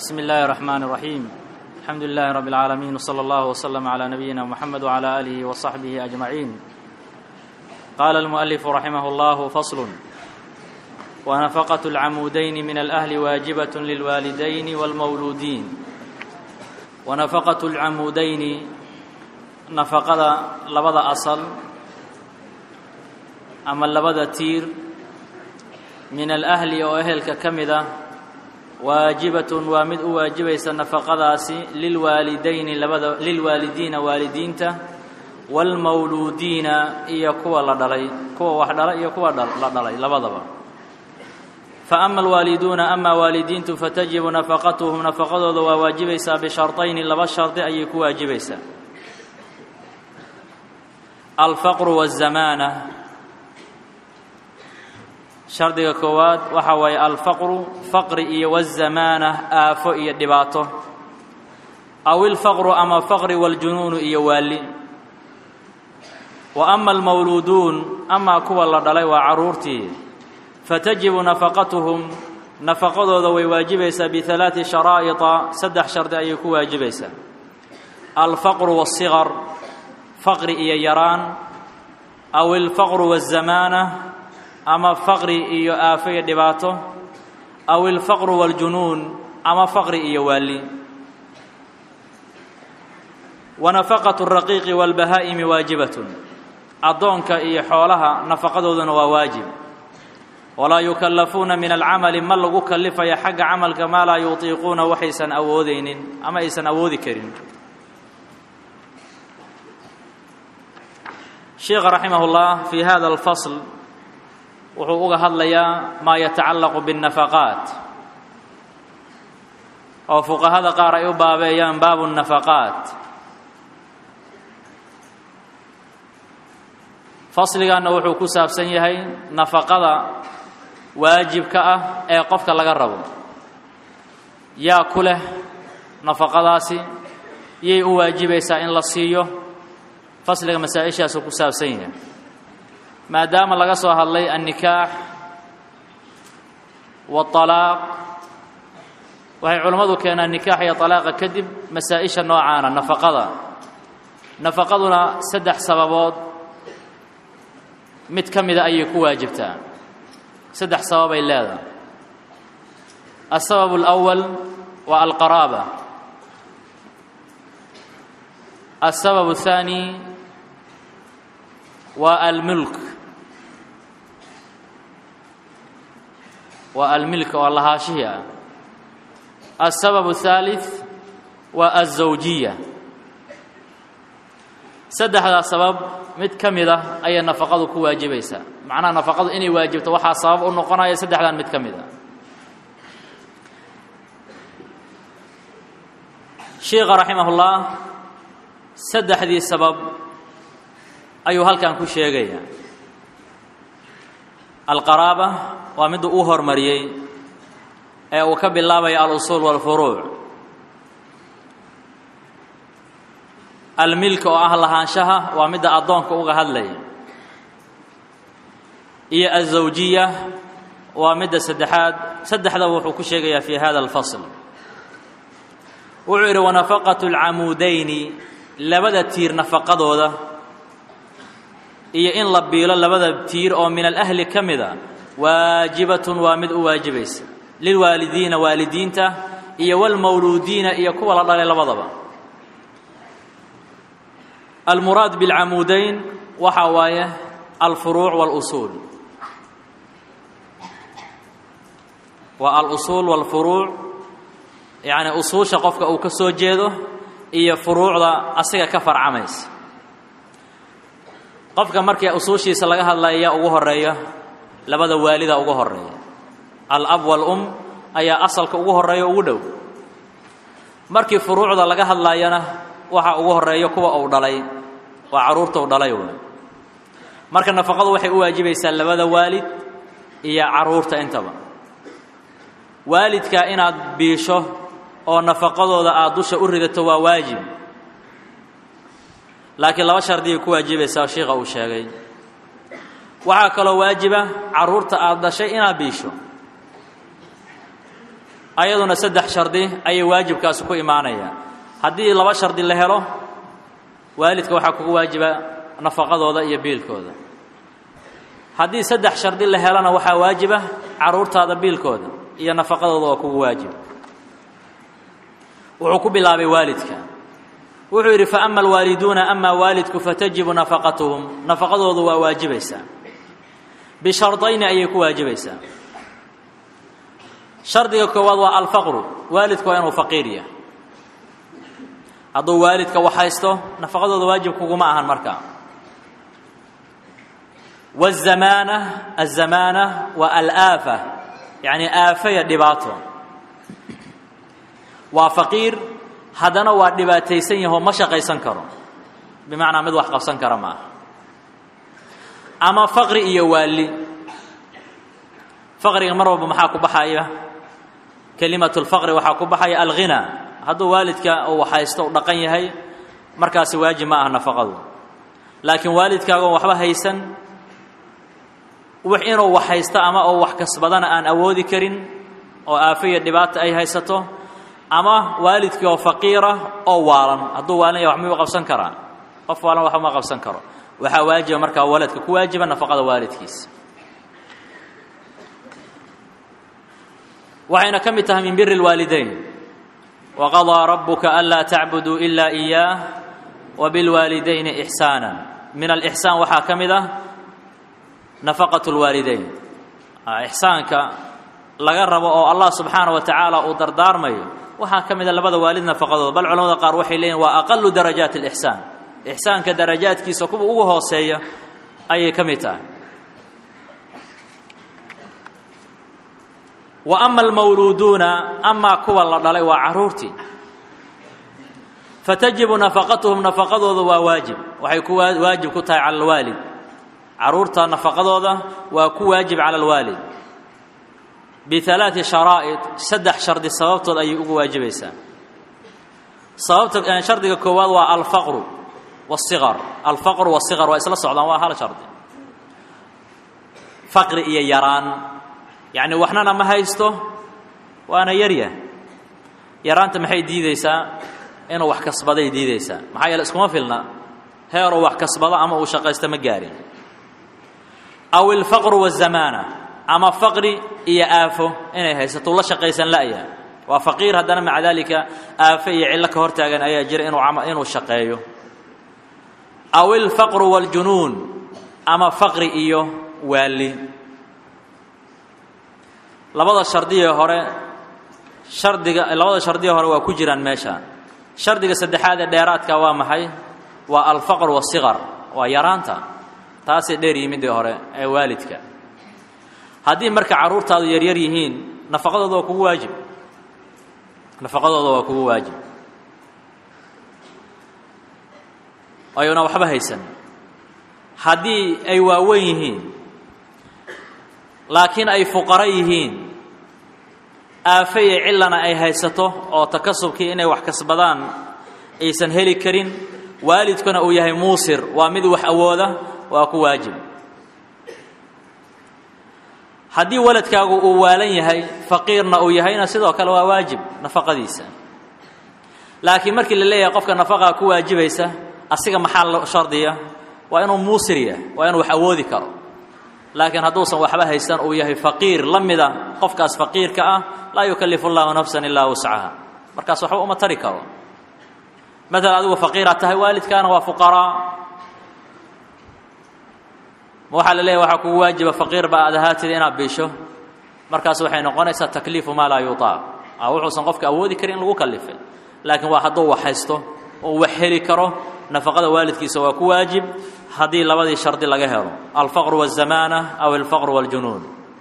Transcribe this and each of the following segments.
بسم الله الرحمن الرحيم الحمد لله رب العالمين وصلى الله وسلم على نبينا محمد وعلى آله وصحبه أجمعين قال المؤلف رحمه الله فصل ونفقة العمودين من الأهل واجبة للوالدين والمولودين ونفقة العمودين نفقة لبدا أصل أما لبدا تير من الأهل وأهلك كمدة waajibatun waa mid u waajibaysa nafaqadaasi lilwaalidayni labada lilwaalidiina waalidiinta waalmawluudiina iyo kuwa la dhalay kuwa wax dhala iyo kuwa la dhalay labadaba fa ama alwaaliduuna amaa waalidiintu fatajibu nafaqatuhum nafaqadooda waa waajibaysaa bisharطayni laba shardi ayay ku waajibaysaa alfaqru waالzamaana shardiga koowaad waxa waaye alfaqru faqri iyo wazamaana aafo iyo dhibaato aw ilfaqru ama faqri waljunuunu iyo waali wa ama almawluuduun amaa kuwa la dhalay waa carruurtii fatajibu nafaqatuhum nafaqadooda way waajibaysaa bialaati sharaa'ita saddex shardi ayay ku waajibaysaa alfaqru waasiqar faqri iyo yaraan aw ilfaqru waazamaana ama faqri iyo aafo iyo dhibaato aw ilfaqru waaljunuun ama faqri iyo waali wa nafaqatu raqiiqi waalbahaa'imi waajibatun addoonka iyo xoolaha nafaqadooduna waa waajib walaa yukallafuuna min alcamali ma lagu kallifaya xagga camalka maa laa yutiiquuna waxaysan awoodaynin ama aysan awoodi karin sheikha raximah اllah fi hada alfasl wuxuu uga hadlayaa maa yatacallaqu biاnnafaqaat oo fuqahada qaar ay u baabeeyaan baabu الnafaqaat fasliganna wuxuu ku saabsan yahay nafaqada waajibka ah ee qofka laga rabo yaa ku leh nafaqadaasi yay u waajibaysaa in la siiyo fasliga masaa-ishaasuu ku saabsan yahay maadaama laga soo hadlay annikaax waalaaq waxay culammadu keenaan nikaax iyo talaaqa kadib masaa-isha noocaana nafaqada nafaqaduna saddex sababood mid ka mida ayay ku waajibtaa saddex sababay leedahay alsabab alawal waa alqaraaba alsabab athaani waa almulk waa almilk oo lahaashihii ah alsabab الثaalث waa alزawjiya saddexdaa sabab mid ka mid ah ayay nafaqadu ku waajibaysaa macnaha nafaqadu inay waajibto waxaa sabab u noqonaya saddexdan mid ka mid ah sheikha raximah اllah saddexdii sabab ayuu halkan ku sheegaya alqaraaba waa midda uu hormariyey ee uu ka bilaabaya alusuul waalfuruuc almilk oo ah lahaanshaha waa midda addoonka uga hadlaya iyo alzawjiya waa midda saddexaad saddexdaba wuxuu ku sheegayaa fi hada alfasl wuxuu yidhi wanafaqatu alcamuudayni labada tiir nafaqadooda iyo in la biilo labada tiir oo min alahli ka mida waajibatun waa mid u waajibaysa lilwaalidiina waalidiinta iyo walmawluudiina iyo kuwa la dhalay labadaba almuraad biاlcamuudayn waxaa waaye alfuruuc waاlusuul waa alusuul wاlfuruuc yacni usuusha qofka uu ka soo jeedo iyo furuucda asiga ka farcamaysa qofka markii usuushiisa laga hadlaya yaa ugu horeeya labada waalida ugu horeeya alab waalum ayaa asalka ugu horeeya ugu dhow markii furuucda laga hadlaayana waxaa ugu horeeya kuwa uu dhalay waa carruurta u dhalay waay marka nafaqadu waxay u waajibaysaa labada waalid iyo carruurta intaba waalidka inaad biisho oo nafaqadooda aad dusha u ridato waa waajib laakiin laba shardigay ku waajibaysaa sheikha uu sheegay waxaa kaloo waajiba carruurta aada dhashay inaad biisho ayaduna saddex shardi ayay waajibkaasi ku imaanaya haddii laba shardi la helo waalidka waxaa kugu waajiba nafaqadooda iyo biilkooda haddii saddex shardi la helona waxaa waajiba carruurtaada biilkooda iyo nafaqadooda waa kugu waajib wuxuu ku bilaabay waalidka wuxuu yidhi fa ama alwaaliduuna amaa waalidku fatajibu nafaqatuhum nafaqadoodu waa waajibaysaa bishardayni ayay ku waajibaysaa shardiga koowaad waa alfaqru waalidku waa inuu faqiir yahay hadduu waalidka wax haysto nafaqadooda waajib kuguma ahan markaa wazamaana azamaana waa alaafa yacni aafaya dhibaato waa faqiir haddana waa dhibaataysan yahoo ma shaqaysan karo bimacnaa mid wax qabsan kara ma aha ama faqri iyo waali faqriga mar walba maxaa ku baxaya kelimatu lfaqri waxaa ku baxaya alghinaa hadduu waalidka uu haysto u dhaqan yahay markaasi waajib ma aha nafaqadu laakiin waalidkaagoon waxba haysan inuu wax haysto ama oo wax kasbadana aan awoodi karin oo aafiya dhibaata ay haysato ama waalidkii oo faqiira oo waalan hadduu waalan yahay wax miyuu qabsan karaa qof waalan waxba ma qabsan karo waxaa waajiba markaa waladka ku waajiba nafaqada waalidkiisa waxayna ka mid tahay min biri اlwaalidayn waqaضىa rabuka anlaa tacbuduu ila إiyaah wabilwaalidayni إxsaana min alإxsaan waxaa ka mid ah nafaqaة اlwaalidayn ixsaanka laga rabo oo allah subxaanaه wa tacaala uu dardaarmayo waxaa ka mida labada waalid nafaqadooda bal culamada qaar waxay leeyihin waa aqalu darajaat اlإxsaan ixsaanka darajaadkiisa kuwa ugu hooseeya ayay ka mid tahay wa ama almawluuduuna amaa kuwa la dhalay waa carruurtii fatajibu nafaqatuhum nafaqadooda waa waajib waxay ku waajib ku tahay cala alwaalid carruurta nafaqadooda waa ku waajib cala alwaalid bialaati sharaa'id saddex shardi sababtood ayay ugu waajibaysaa sababta shardiga koowaad waa alfaqru wasiqar alfaqru wasiqar waa isla socdaan waa hal shardi faqri iyo yaraan yacni waxnana ma haysto waana yaryah yaraanta maxay diideysaa inuu wax kasbaday diideysaa maxaa yeele iskuma filna heeruu wax kasbado ama uu shaqaysto ma gaarin aw ilfaqru wazamaana ama faqri iyo aafo inay haysato la shaqaysan la'ya waa faqiir haddana maca daalika aafo iyo cillo ka hortaagan ayaa jira inuu inuu shaqeeyo aw ilfaqru waaljunuun ama faqri iyo waali labada shardiye hore shardiga labada shardiye hore waa ku jiraan meesha shardiga saddexaad ee dheeraadka waa maxay waa alfaqr wasiqar waa yaraanta taasay dheer yimidii hore ee waalidka haddii marka carruurtaadu yaryar yihiin nafaqadooda waa kugu waajib nafaqadooda waa kugu waajib ayuna waxba haysan haddii ay waaweyn yihiin laakiin ay fuqaro yihiin aafe iyo cillana ay haysato oo takasubkii inay wax kasbadaan aysan heli karin waalidkuna uu yahay muusir waa mid wax awooda waa ku waajib haddii waladkaagu uu waalan yahay faqiirna uu yahayna sidoo kale waa waajib nafaqadiisa laakiin markii la leeyahay qofka nafaqaa ku waajibaysa asiga maxaa lo shardiya waa inuu muusir yahay waa inuu wax awoodi karo laakiin hadduusan waxba haysan uu yahay faqiir la mida qofkaas faqiirka ah laa yukallifu llahu nafsan ilaa wuscaha markaas waxba uma tari karo maalan adigu faqiiraad tahay waalidkaana waa fuqaraa ma waxaa la leeyahy waxaa kugu waajiba faqiir ba aad ahaatida inaad biisho markaas waxay noqonaysaa takliifu maa laa yutaa wuxuusan qofka awoodi karin in lagu kallifay laakiin waa hadduu wax haysto oo wax heli karo nafaqada waalidkiisa waa ku waajib haddii labadii shardi laga helo alfaqru wالzamaana aw alfaqru wاljunuun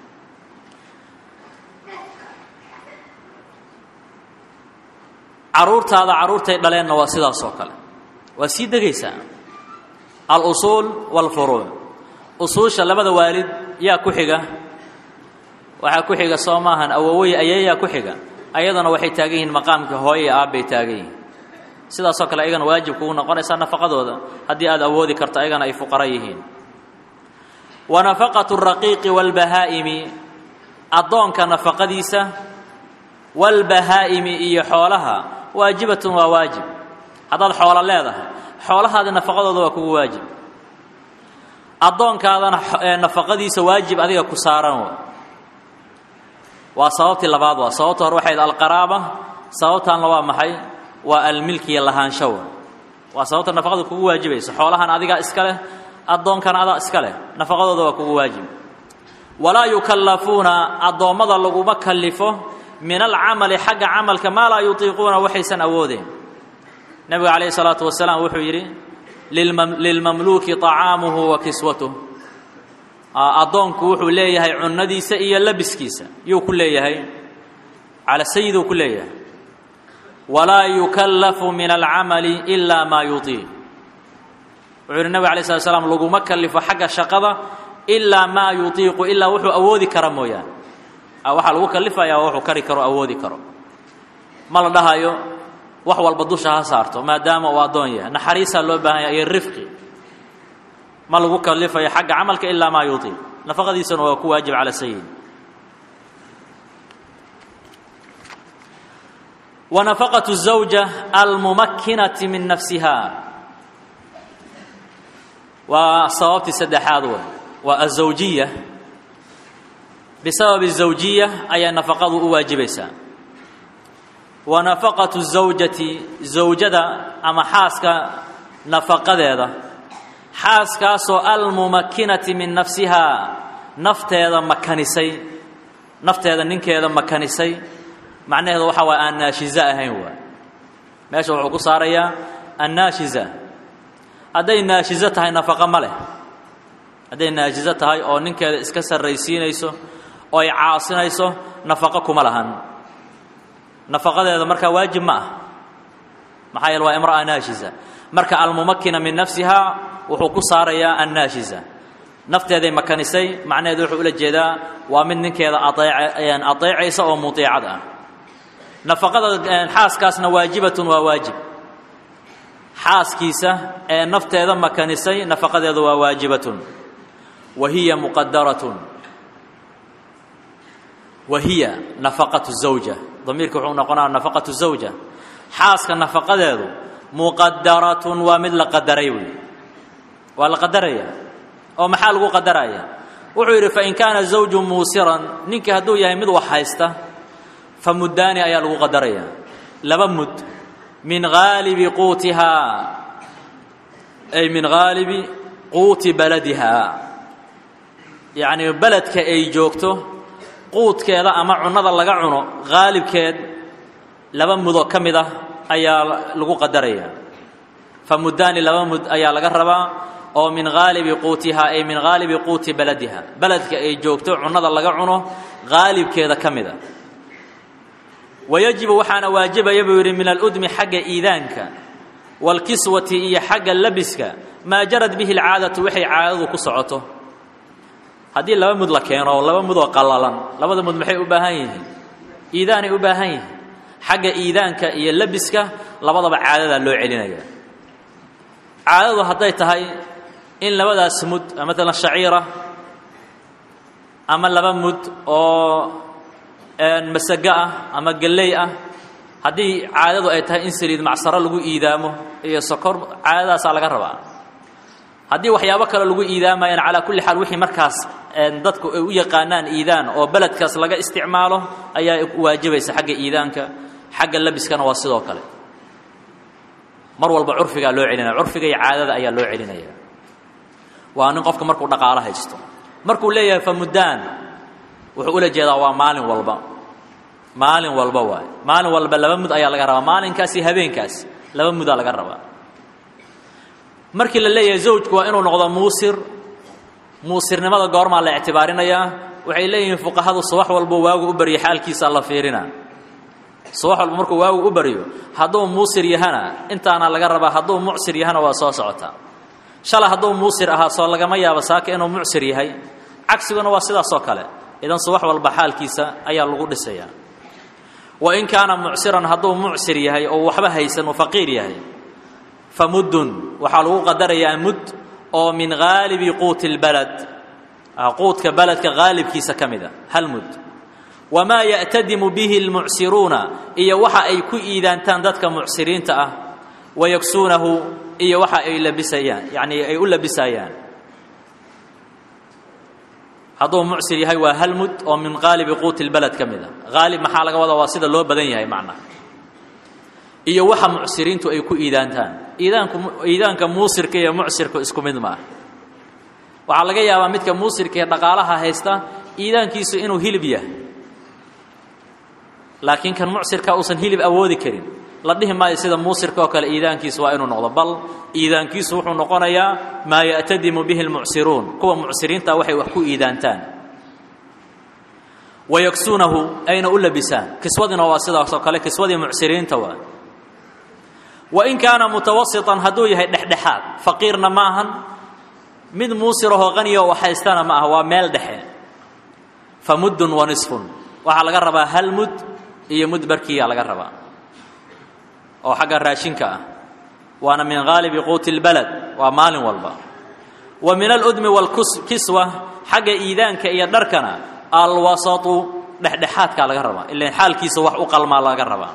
caruurtaada caruurtay dhaleenna waa sidaas oo kale waa sii degaysaa alusuul wاlfuruuc usuusha labada waalid yaa ku xiga waxaa ku xiga soo maahan awowey ayeeyaa ku xiga ayadana waxay taagan yihiin maqaamka hooye iyo aabbay taagan yihiin sidaasoo kale ayagana waajib kugu noqonaysaa nafaqadooda haddii aad awoodi karto ayagana ay fuqaro yihiin wa nafaqatu raqiiqi waalbahaa'imi addoonka nafaqadiisa waalbahaa'imi iyo xoolaha waajibatun waa waajib haddaad xoolo leedahay xoolahaada nafaqadooda waa kugu waajib addoonkaadana nafaqadiisa waajib adiga ku saaran wa waa sababtii labaad waa sababta hore waxayd alqaraaba sababtaanna waa maxay waa almilkiya lahaanshawa waa sababta nafaqada kugu waajibaysa xoolahan adigaa iska leh addoonkana adaa iska leh nafaqadooda waa kugu waajib walaa yukallafuuna addoommada laguma kallifo min alcamali xagga camalka maa laa yutiiquuna waxaysan awoodeen nebigu calayhi salaatu wasalaam wuxuu yidhi lilmamluuki طacaamuhu wa kiswatuh addoonku wuxuu leeyahay cunnadiisa iyo labiskiisa yuu ku leeyahay cala sayiduu ku leeyahay walaa yukallafu min alcamali ilaa maa yutiiq wuxuu yidhi nebig alay slat slam laguma kallifo xagga shaqada ilaa maa yutiiqu ilaa wuxuu awoodi kara mooyaane waxaa lagu kallifaya wuxuu kari karo awoodi karo ma la dhahayo wax walba dusha ha saarto maadaama uu addoon yahay naxariisaa loo baahan yahay iyo rifqi ma lagu kalifayo xagga camalka ilaa maa yutiiq nafaqadiisana waa ku waajib cala sayid wa nafaqatu الزawja almumakinati min nafsiha waa sababtii saddexaad wey waa azawjiya bisababi الزawjiya ayaa nafaqadu u waajibaysaa wa nafaqatu zawjati zawjada ama xaaska nafaqadeeda xaaskaasoo almumakinati min nafsihaa nafteeda makanisay nafteeda ninkeeda makanisay macnaheedu waxa waay aan naashiza ahayn waay meesha wuxuu ku saarayaa annaashiza hadday naashizo tahay nafaqo ma leh hadday naashizo tahay oo ninkeeda iska sarraysiinayso oo ay caasinayso nafaqo kuma lahan nafaqadeeda markaa waajib ma ah maxaa yeele waa imra'a naashiza marka almumakina min nafsihaa wuxuu ku saarayaa annaashiza nafteeday makanisay macnaheedu wuxuu ula jeedaa waa mid ninkeeda aeec adeecaysa oo mudiicad ah nafaqada xaaskaasna waajibatun waa waajib xaaskiisa ee nafteeda makanisay nafaqadeedu waa waajibatun wa hiya muqadaratun wa hiya nafaqatu zawja damiirka wuxuu noqonaa nafaqatu zawja xaaska nafaqadeedu muqadaratun waa mid la qadaray wey waa la qadaraya oo maxaa lagu qadaraya wuxuu yidhi fain kaana zawju muusiran ninkii hadduu yahay mid wax haysta fa muddaani ayaa lagu qadaraya laba mud min haalibi quutihaa ay min haalibi quuti baladihaa yacnii beledka ay joogto quudkeeda ama cunnada laga cuno haalibkeed laba mudoo ka mid ah ayaa lagu qadaraya fa muddaani laba mud ayaa laga rabaa oo min haalibi quutihaa ay min haalibi quuti baladiha beledka ay joogto cunnada laga cuno haalibkeeda ka mid a wayajibu waxaana waajibaya buu yidhi min aludmi xagga iidaanka waalkiswati iyo xagga labiska maa jarad bihi alcaadatu waxay caadadu ku socoto haddii laba mud la keeno oo laba mud oo qallalan labada mud maxay u baahan yihiin iidaanay u baahan yihiin xagga iidaanka iyo labiska labadaba caadadaa loo celinaya caadadu hadday tahay in labadaas mud maalan shaciira ama laba mud oo masago ah ama galley ah haddii caadadu ay tahay in saliid macsaro lagu iidaamo iyo sokor caadadaasaa laga rabaa haddii waxyaabo kale lagu iidaamayana calaa kulli xaal wixii markaas dadku ay u yaqaanaan iidaan oo beledkaas laga isticmaalo ayaa waajibaysa xagga iidaanka xagga labiskana waa sidoo kale mar walba curfigaa loo celinaya curfiga iyo caadada ayaa loo celinaya waa nin qofka markuu dhaqaalo haysto markuu leeyahay famuddaan wuxuu ula jeedaa waa maalin walba maalin walba waay maalin walba laba mud ayaa laga rabaa maalinkaas iyo habeenkaas laba mudaa laga rabaa markii la leeyahay zawjku waa inuu noqdo muusir muusirnimada goormaa la ictibaarinayaa waxay leeyihiin fuqahadu subax walbo waagu u baryo xaalkiisa la fiirina subax walba markuu waagu u baryo hadduu muusir yahana intaana laga rabaa hadduu mucsir yahana waa soo socotaa shalay hadduu muusir ahaa soo lagama yaabo saaka inuu mucsir yahay cagsiguna waa sidaasoo kale idan subax walba xaalkiisa ayaa lagu dhisayaa wa in kaana mucsiran hadduu mucsir yahay oo waxba haysan uu faqiir yahay fa muddun waxaa lagu qadarayaa mud oo min haalibi quuti اlbalad quudka beledka haalibkiisa ka mid a hal mud wamaa ya'tadimu bihi almucsiruuna iyo waxa ay ku iidaantaan dadka mucsiriinta ah wayagsuunahu iyo waxa ay labisayaan yacni ay u labisayaan hadduu mucsir yahay waa halmud oo min qaalibi quuti lbaled ka mid a haalib maxaa laga wadaa waa sida loo badan yahay macnaha iyo waxa mucsiriintu ay ku iidaantaan iidaanku iidaanka muusirka iyo mucsirku isku mid ma ah waxaa laga yaabaa midka muusirka ee dhaqaalaha haysta iidaankiisu inuu hilib yahay laakiin kan mucsirka uusan hilib awoodi karin la dhihi maayo sida muusirka oo kale iidaankiisu waa inuu noqdo bal iidaankiisu wuxuu noqonayaa maa ya'tadimu bihi lmucsiruun kuwa mucsiriinta waxay wax ku iidaantaan wayagsuunahu ayna u labisaan kiswadina waa sidaas oo kale kiswadii mucsiriinta waa wain kaana mutawasiطan hadduu yahay dhexdhexaad faqiirna ma ahan mid muusirahoo qaniya oo haystana ma aha waa meel dhexe fa muddun wa nisfun waxaa laga rabaa hal mud iyo mud barkiyaa laga rabaa oo xagga raashinka ah waana min haalibi quuti اlbalad waa maalin walba wa min aludmi wاlkiswa xagga iidaanka iyo dharkana alwasatu dhexdhexaadkaa laga rabaa ilan xaalkiisa wax u qalmaa laga rabaa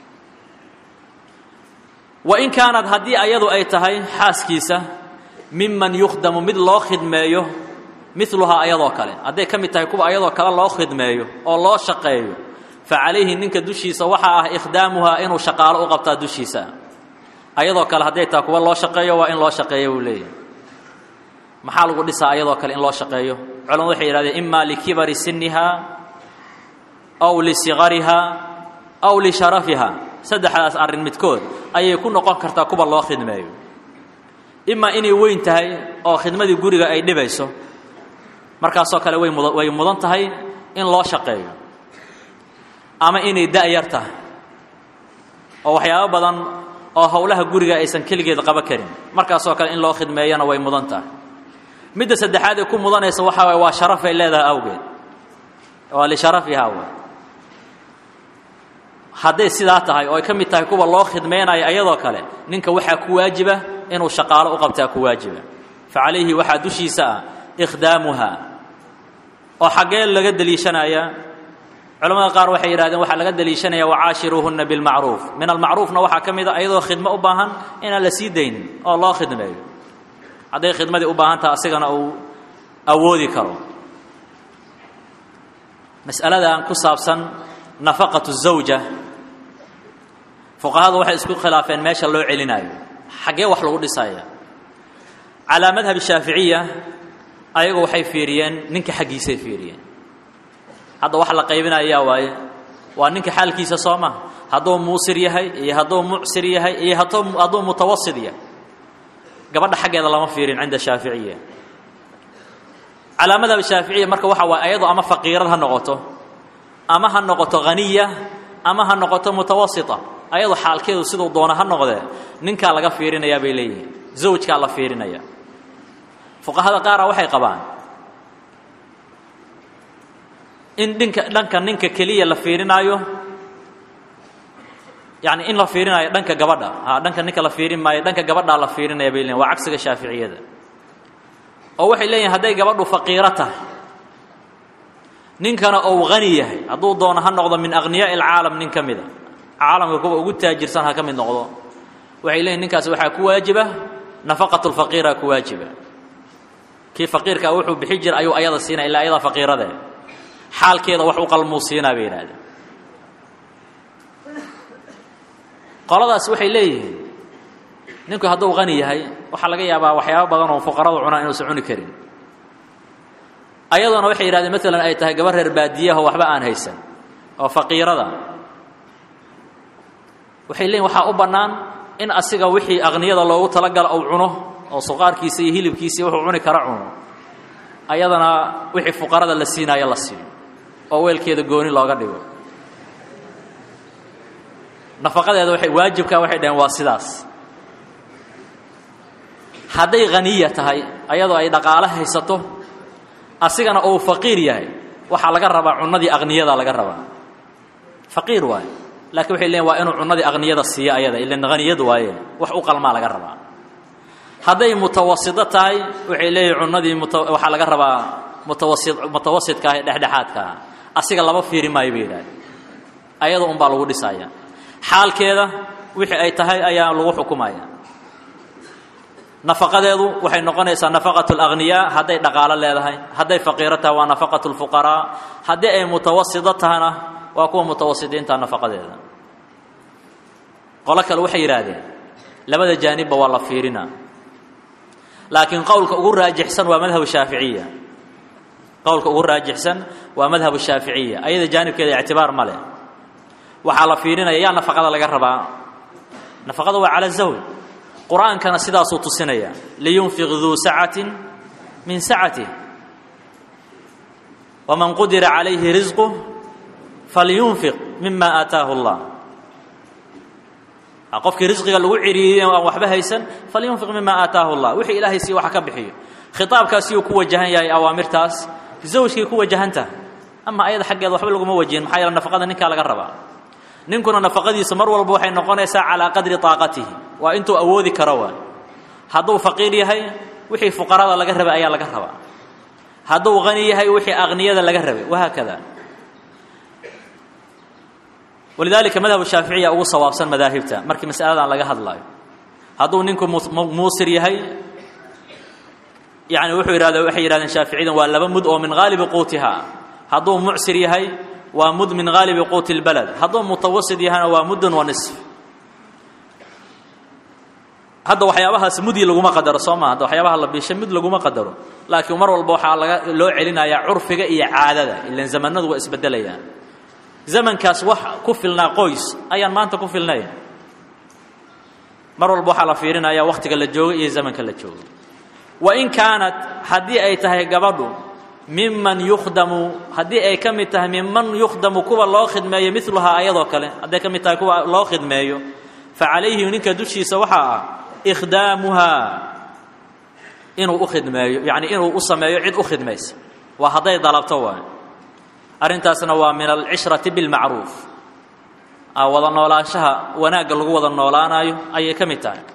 wain kaanad haddii ayadu ay tahay xaaskiisa miman yukhdamu mid loo khidmeeyo miluhaa ayadoo kale hadday ka mid tahay kuwa ayadoo kale loo khidmeeyo oo loo shaqeeyo fa calayhi ninka dushiisa waxaa ah ikhdaamuhaa inuu shaqaalo u qabtaa dushiisa ayadoo kale hadday tahay kuwa loo shaqeeyo waa in loo shaqeeyo buu leeyahy maxaa lagu dhisaa ayadoo kale in loo shaqeeyo culamadu waxay yidhahdeen ima likibari siniha aw lisigariha aw lisharafiha saddexdaas arrin midkood ayay ku noqon kartaa kuwa loo khidmeeyo imaa inay weyn tahay oo khidmadii guriga ay dhibayso markaasoo kale way muda way mudan tahay in loo shaqeeyo ama inay da-yar tahay oo waxyaabo badan oo howlaha guriga aysan keligeed qaba karin markaasoo kale in loo khidmeeyana way mudan tahay midda saddexaad ee ku mudanaysa waxaa waay waa sharafay leedahay awgeed waa lisharafihaa w hadday sidaa tahay oo ay ka mid tahay kuwa loo khidmaynayo ayadoo kale ninka waxaa ku waajiba inuu shaqaalo u qabtaa ku waajiba fa calayhi waxaa dushiisa ah ikhdaamuha oo xaggee laga deliishanayaa culamada qaar waxay yidhahdeen waxaa laga deliishanaya wacaashiruuhunna bilmacruuf min almacruufna waxaa ka mid a ayadoo khidmo u baahan inaan la sii daynin oo loo khidmeeyo hadday khidmadii u baahan taha asigana uu awoodi karo mas'aladan ku saabsan nafaqatu zawja fuqahadu waxay isku khilaafeen meesha loo celinaayo xaggee wax lagu dhisaya calaa madhab shaaficiya ayagu waxay fiiriyeen ninka xaggiisay fiiriyeen hadda wax la qaybinayaa waaye waa ninka xaalkiisa soo maha hadduu muusir yahay iyo hadduu mucsir yahay iyo hadduu mutawasid yahay gabadha xaggeeda lama fiirin cinda shaaficiya calaa madhab shaaficiya marka waxa waaye ayado ama faqiirad ha noqoto ama ha noqoto haniya ama ha noqoto mutawasita ayado xaalkeedu siduu doona ha noqdee ninkaa laga fiirinayaa bay leeyihiin zawjkaa la fiirinaya fuqahada qaara waxay qabaan in dhinka dhanka ninka keliya la fiirinaayo yani in la fiirinaayo dhanka gabadha ha dhanka ninka la fiirin maayo dhanka gabadhaa la fiirinaya bay leeyihin waa cagsiga shaaficiyada oo waxay leeyihin hadday gabadhu faqiiro tahay ninkana ou hani yahay hadduu doono ha noqdo min akhniyaai alcaalam nin ka mida caalamka kuwa ugu taajirsan ha ka mid noqdo waxay leeyihin ninkaasi waxaa ku waajiba nafaqatu lfaqiira ku waajiba kii faqiirkaa wuxuu bixi jira ayuu ayada siinaya illaa ayadaa faqiirade xaalkeeda wax u qalmuu siinaa bay yidhahdeen qoladaas waxay leeyihiin ninku hadduu hani yahay waxaa laga yaabaa waxyaabo badan oo fuqaradu cunaan inuusan cuni karin ayadoona waxay yidhahdeen maalan ay tahay gaba reer baadiyaho waxba aan haysan oo faqiirada waxay leeyihin waxaa u bannaan in asiga wixii aqniyada loogu talagala uu cuno oo suqaarkiisa iyo hilibkiisa wuxuu cuni kara cuno ayadana wixii fuqarada la siinaayo la siiyo oo weelkeeda gooni looga dhigo nafaqadeeda waay waajibkaa waxay dhaheen waa sidaas hadday haniya tahay ayadoo ay dhaqaalo haysato asigana uu faqiir yahay waxaa laga rabaa cunadii aqniyada laga rabaa faqiir waaye laakiin waxay leeyiin waa inuu cunadii aqniyada siiyo ayada ilan haniyad waaye wax u qalmaa laga rabaa hadday mutawasido tahay waxay leeyihin cunadii waxaa laga rabaa mutawasi mutawasidka ah ee dhexdhexaadka ah asiga laba fiiri maayo bay yidhahdeen ayada un baa lagu dhisaya xaalkeeda wixii ay tahay ayaa lagu xukumaya nafaqadeedu waxay noqonaysaa nafaqatu alagniyaa hadday dhaqaalo leedahay hadday faqiiro tahay waa nafaqatu lfuqaraa haddii ay mutawasito tahana waa kuwa mutawasitiinta nafaqadeeda qolo kale waxay yidhaahdeen labada jaanibba waa la fiirinaa laakiin qowlka ugu raajixsan waa madhab shaaficiya qowlka ugu raajixsan waa madhab shaaficiya ayada jaanibkeeda ictibaar ma leh waxaa la fiirinaya yaa nafaqada laga rabaa nafaqada waa cala zawj qur-aankana sidaasuu tusinaya liyunfiq duu sacatin min sacatih waman qudira calayhi risquh falyunfiq mima aataahu اllah qofkii risqiga lagu ciriiriyey aan waxba haysan falyunfiq mima aataahu اllah wixii ilaahay sii waxa ka bixiyo khitaabkaasiyuu ku wajahan yahay awaamirtaas zawjkay ku wajahantaha ama ayada xaggeeda waxba laguma wajihin maxaa yeele nafaqada ninkaa laga rabaa ninkuna nafaqadiisa mar walba waxay noqonaysaa calaa qadri taaqatihi waa intuu awoodi karo waa hadduu faqiir yahay wixii fuqarada laga rabay ayaa laga rabaa hadduu hani yahay wixii aqniyada laga rabay wahaakada walidaalika madhab shaaficiya ugu sawaabsan madaahibta markii masaladan laga hadlaayo hadduu ninku muusir yahay yani wuxuu yidhahda waxay yihahdeen shaaficiyadan waa laba mud oo min haalibi quutiha hadduu mucsir yahay waa mud min haalibi quuti اlbalad hadduu mutawasid yahana waa muddun wa nisf hadda waxyaabahaas mudi laguma qadaro soo maa hadda waxyaabaha la biishay mud laguma qadaro laakiin mar walba waxaa laga loo celinayaa curfiga iyo caadada ilan zamanadu waa isbedelayaan zamankaas wax ku filnaa qoys ayaan maanta ku filnay mar walba waxaa la fiirinaya wakhtiga la joogo iyo zamanka la joogo wain kaanat haddii ay tahay gabadhu miman yukhdamu haddii ay ka mid tahay miman yukhdamu kuwa loo khidmeeyo miluhaa ayadoo kale hadday ka mid tahay kuwa loo khidmeeyo fa calayhi ninka dushiisa waxaa ah ikhdaamuhaa inuu u khidmeeyo yacni inuu u sameeyo cid u khidmaysa waa hadday dalabto waay arrintaasna waa min alcishrati bilmacruuf wada noolaanshaha wanaagga lagu wada noolaanayo ayay ka mid tahay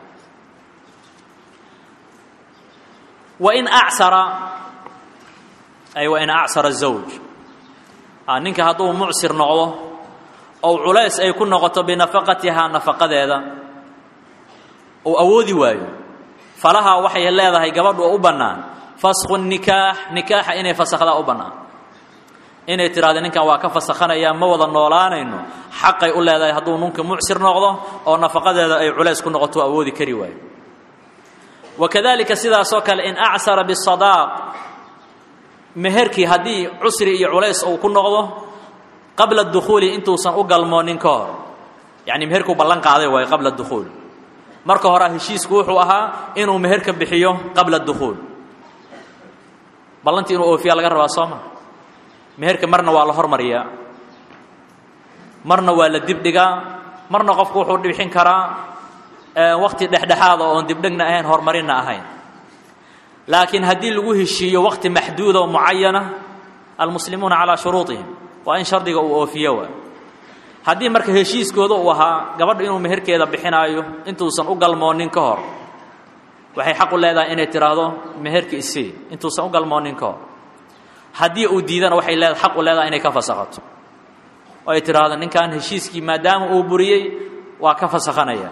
wain acsara ay wain acsara zawj ninka hadduu mucsir noqdo ou culays ay ku noqoto binafaqatihaa nafaqadeeda uu awoodi waayo falahaa waxay leedahay gabadhu oo u bannaan fasku nikaax nikaaxa inay fasakhdaa u bannaan inay tidhahdo ninkan waa ka fasakhanayaa ma wada noolaanayno xaqay u leedahay hadduu ninka mucsir noqdo oo nafaqadeeda ay culays ku noqoto awoodi kari waayo wakadalika sidaasoo kale in acsara bisadaaq meherkii haddii cusri iyo culays uu ku noqdo qabla dukhuuli intuusan u galmoonin ka hor yacni meherkuu ballan qaaday waayo qabla dukhuul marka horea heshiisku wuxuu ahaa inuu meherka bixiyo qabla dukhuul ballantii inuu oofiyaa laga rabaa soo ma meherka marna waa la hormariyaa marna waa la dibdhigaa marna qofku wuxuu bixin karaa wakti dhexdhexaada oon dibdhegna ahayn horumarinna ahayn laakiin haddii lagu heshiiyo wakti maxduuda oo mucayana almuslimuuna calaa shuruuطihim waa in shardiga uu oofiyo waa haddii marka heshiiskooda uu ahaa gabadha inuu meherkeeda bixinaayo intuusan u galmoonin ka hor waxay xaq u leedahay inay tidhaahdo meherka isii intuusan u galmoonin ka hor haddii uu diidana waxay leeda xaq u leedahay inay ka fasakhato oo ay tidhaahdo ninkan heshiiskii maadaama uu buriyey waa ka fasakhanaya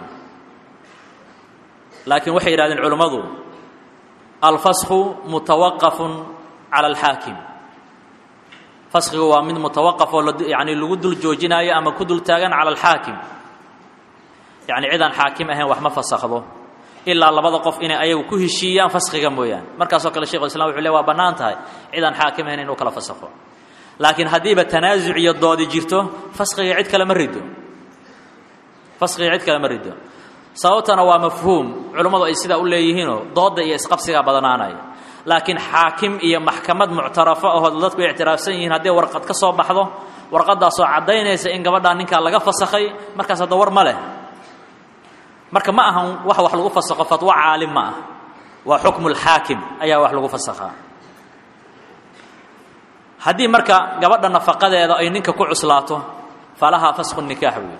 laakiin waxay yidhahdeen culimmadu alfasku mutawaqafun cala alxaakim faskigu waa mid mutawaqaf oo yani lagu dul joojinaayo ama ku dul taagan cala alxaakim yacni cidaan xaakim ahayn wax ma fasakhdo ilaa labada qof inay ayagu ku heshiiyaan faskiga mooyaane markaasoo kale shekhu islam wuxu le waa bannaan tahay cidaan xaakim ahayn inuu kala fasakho laakiin haddiiba tanaasuc iyo doodi jirto faskiga cid kale ma rido faskiga cid kale ma rido sababtana waa mafhuum culummadu ay sidaa u leeyihiinoo doodda iyo isqabsigaa badanaanaya laakiin xaakim iyo maxkamad muctarafo ahoo dadku ictiraafsan yihiin hadday warqad ka soo baxdo warqadaasoo caddaynaysa in gabadhaa ninkaa laga fasakhay markaas hadda war ma leh marka ma ahan wax wax lagu fasakho fatwo caalim ma ah waa xukmu lxaakim ayaa wax lagu fasakhaa haddii marka gabadha nafaqadeeda ay ninka ku cuslaato falahaa fasku nikaax wey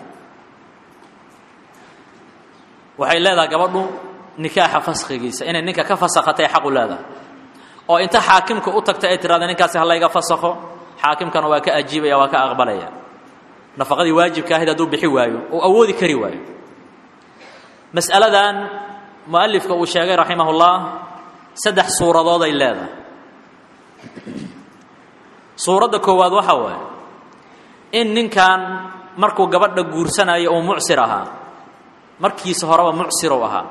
waxay leedahay gabadhu nikaaxa faskhigiisa inay ninka ka fasakhatay xaqu leedahay oo inta xaakimka u tagta ay tirahda ninkaasi ha layga fasakho xaakimkana waa ka ajiibaya waa ka aqbalaya nafaqadii waajibka ahayd hadduu bixi waayo uu awoodi kari waayo mas'aladan mu'alifka uu sheegay raximahullah saddex suuradood ay leedahay suuradda koowaad waxaa waaye in ninkan markuu gabadha guursanayo uu mucsir ahaa markiisa horeba mucsiruu ahaa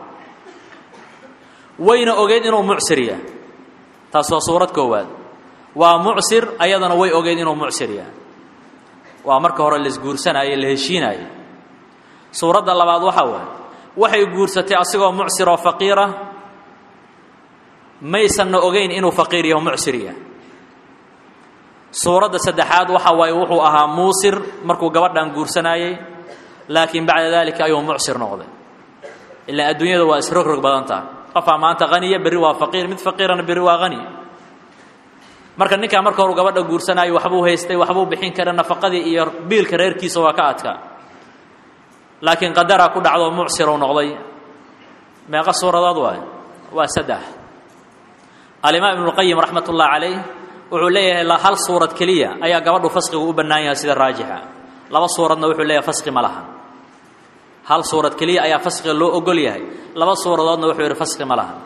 wayna ogeyd inuu mucsir yahay taas waa suurad koowaad waa mucsir ayadana way ogeyd inuu mucsir yahay waa marka hore laisguursanaaye la heshiinaaye suuradda labaad waxaa waaye waxay guursatay asigoo mucsir oo faqiira maysanna ogeyn inuu faqiir yaho mucsir yahay suuradda saddexaad waxa waaye wuxuu ahaa muusir markuu gabadhan guursanaayey laakiin bacda daalika ayuu mucsir noqday ilaa adduunyada waa isrogrog badan taha qofaa maanta haniya berri waa faqiir mid faqiirana berri waa hani marka ninkaa marka horu gabadha guursanaayo waxbuu haystay waxbuu bixin kara nafaqadii iyo biilka reerkiisa waa ka adkaa laakiin qadaraa ku dhacdo mucsiruu noqday meeqa suuradood waay waa saddex alimaam ibnuqayim raxmat ullahi calayh wuxuu leeyahay hal suurad keliya ayaa gabadhu fasqigu u bannaan yahay sida raajixa laba suuradna wuxuu leeyahay fasqi ma laha hal suurad keliya ayaa fasqiga loo ogol yahay laba suuradoodna wuxuu yidhi fasqi ma laha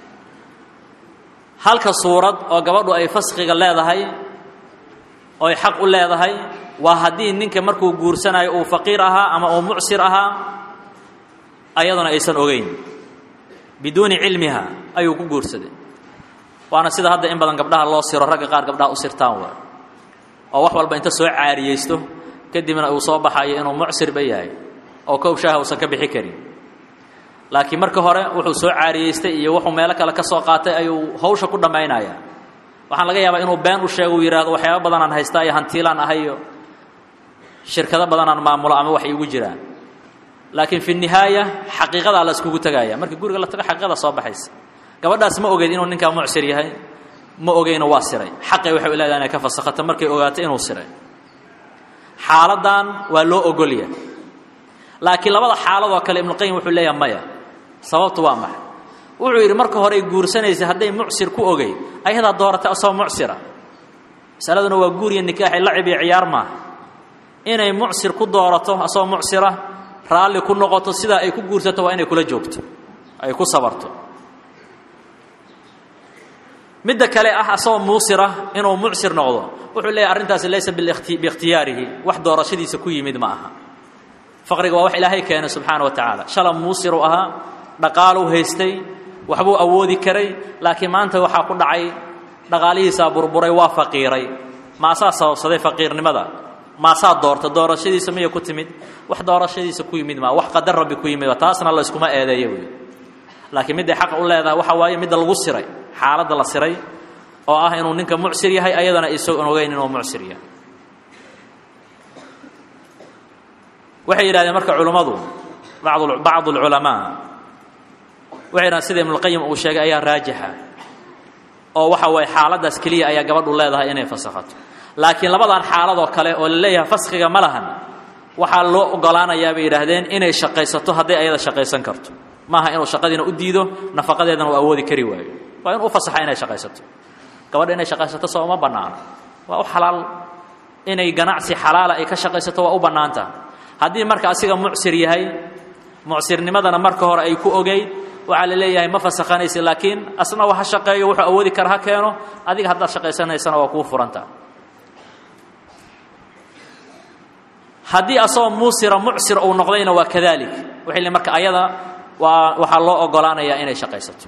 halka suurad oo gabadhu ay fasqiga leedahay ooy xaq u leedahay waa haddii ninka markuu guursanayo uu faqiir ahaa ama uu mucsir ahaa ayaduna aysan ogeyn biduuni cilmiha ayuu ku guursaday waana sida hadda in badan gabdhaha loo siro ragga qaar gabdhaha u sirtaan waa oo wax walba inta soo caariyeysto kadibna uu soo baxayo inuu mucsirba yahay oo kow shaaha uusan ka bixi karin laakiin marka hore wuxuu soo caariyeystay iyo wuxuu meelo kale ka soo qaatay ayuu hawsha ku dhammaynaya waxaan laga yaabaa inuu been u sheego uu yidhaahdo waxyaaba badanaan haystaa iyo hantiilaan ahayo shirkado badanaan maamulo ama wax iigu jiraan laakiin fi nihaaya xaqiiqadaa la iskugu tegaya marka guriga la tago xaqiiqada soo baxaysa gabadhaas ma ogeyd inuu ninkaa mucsir yahay ma ogeyno waa siray xaqay waxay leedahay inay ka fasakhato markay ogaato inuu siray xaaladan waa loo ogolya laakiin labada xaaladoo kale ibnuqayim wuxuu leeyahay maya sababtu waa maxay wuxuu yidhi marka hore ay guursanaysay hadday mucsir ku ogeyd ayadaa dooratay asagoo mucsira masaladuna waa guuriya nikaaxi lacib iyo ciyaar maaha inay mucsir ku doorato asagoo mucsira raalli ku noqoto sidaa ay ku guursato waa inay kula joogto ay ku sabarto midda kale ah asagoo muusira inuu mucsir noqdo wuxuu leeyahy arrintaasi laysa biikhtiyaarihi wax doorashadiisa ku yimid ma aha faqriga waa wax ilaahay keenay subxaana wa tacaala shala muusiruu ahaa dhaqaaluu haystay waxbuu awoodi karay laakiin maanta waxaa ku dhacay dhaqaalihiisaa burburay waa faqiiray maasaa sababsaday faqiirnimada maasaa doorta doorashadiisa miyay ku timid wax doorashadiisa ku yimid maa wax qadar rabbi ku yimid taasna layskuma eedeeyo wey laakiin midday xaq u leedahay waxa waaye midda lagu siray xaaladda la siray oo ah inuu ninka mucsir yahay ayadana isagoon ogeyn inuu mucsir yahay waxay yidhahdeen marka culummadu bacd bacdu alculamaa waxay yidhahdeen sida ibnulqayim uu sheegay ayaa raajixa oo waxa waye xaaladdaas keliya ayaa gabadhu leedahay inay fasakhato laakiin labadan xaaladoo kale oo la leeyahay faskhiga ma lahan waxaa loo ogolaanayaa bay yidhaahdeen inay shaqaysato hadday ayada shaqaysan karto maaha inuu shaqadiina u diido nafaqadeedana uu awoodi kari waayo waa inuu u fasaxa inay shaqaysato gabadha inay shaqaysato soo uma bannaano waa u xalaal inay ganacsi xalaala ay ka shaqaysato waa u bannaantaha haddii marka asiga mucsir yahay mucsirnimadana marka hore ay ku ogeyd waxaa la leeyahay ma fasakhanaysa laakiin asna wa ha shaqeeyo wuxuu awoodi kara ha keeno adiga haddaad shaqaysanaysana waa kuu furanta haddii asagoo muusira mucsir uu noqdayna waa kadalik waxay le marka ayada waa waxaa loo ogolaanayaa inay shaqaysato